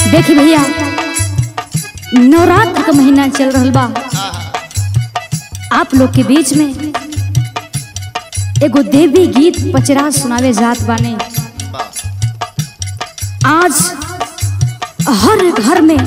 देखी भैया नवरात्र का महीना चल रहल बा आप लोग के बीच में एगो देवी गीत पचरा सुनावे जात बाने आज हर घर में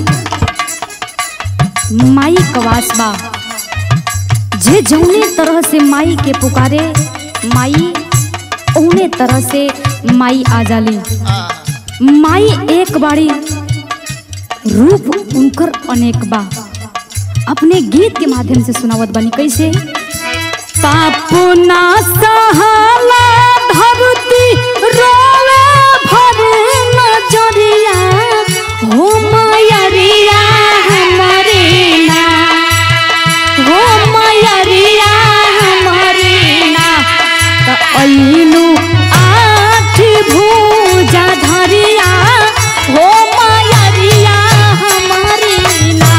माई कवास बा जे जौने तरह से माई के पुकारे माई ओने तरह से माई आ जाली माई एक बाड़ी रूप उनकर अनेक बा अपने गीत के माध्यम से सुनावत बनी कैसे पापो ना सहाला धरती रोवे भर नजरिया हो मयरिया हमरे ना हो मयरिया हमरे ना त अइलू आठ भुजा धरिया हो मयरिया हमरे ना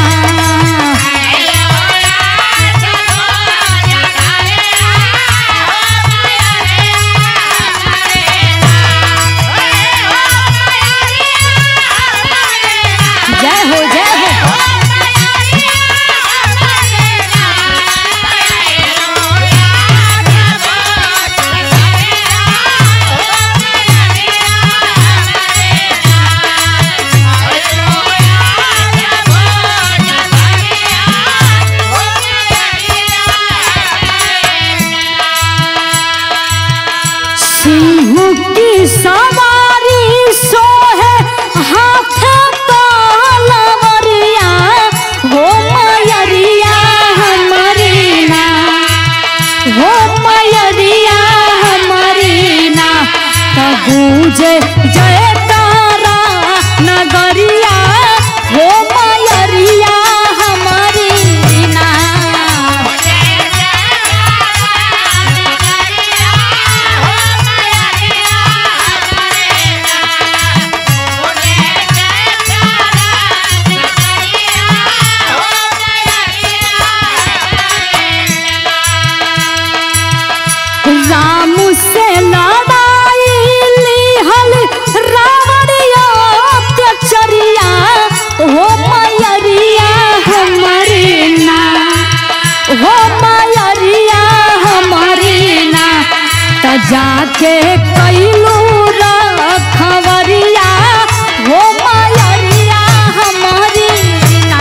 जय हो जय हो सिंह की सवारी सोहे हाथ तलवरिया हो मयरिया हमरी ना हो मयरिया हमरी ना त गूंजे जय तारा नगरिया हो मयरिया हमरी ना राम से लड़ाई लिहल रावण अत्याचरिया हो मयरिया हमरी ना हो मयरिया हमरी ना त जाके कैलू रखवरिया हो मयरिया हमरी ना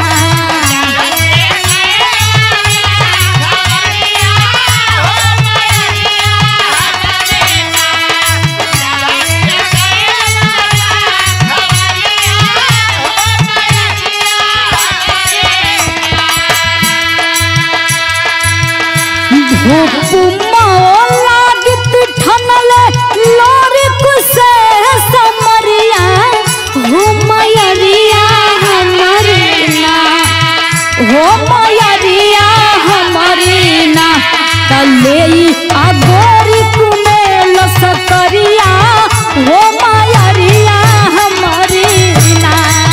अगोरी कुने लसकरिया हो मायरिया हमरी ना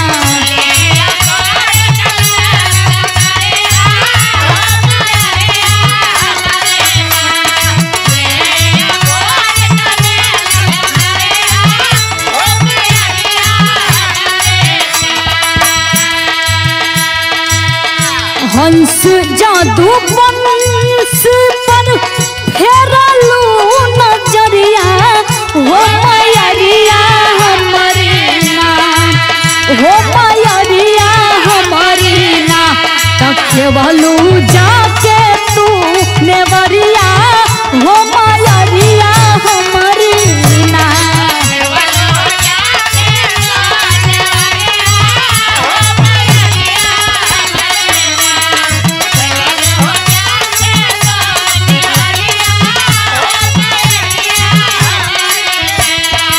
हंस जादू बंस पर फेरलू नजरिया हो मयरिया हमरी ना हो मयरिया हमरी ना तकेवलू जाके तू नेवरिया हो मयरिया हमरी ना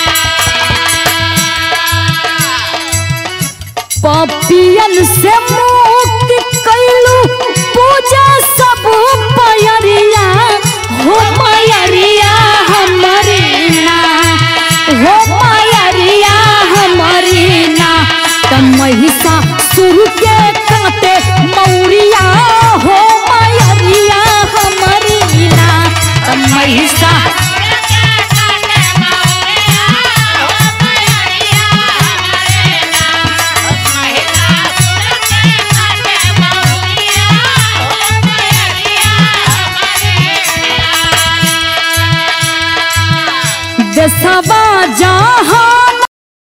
पपियन से मुँह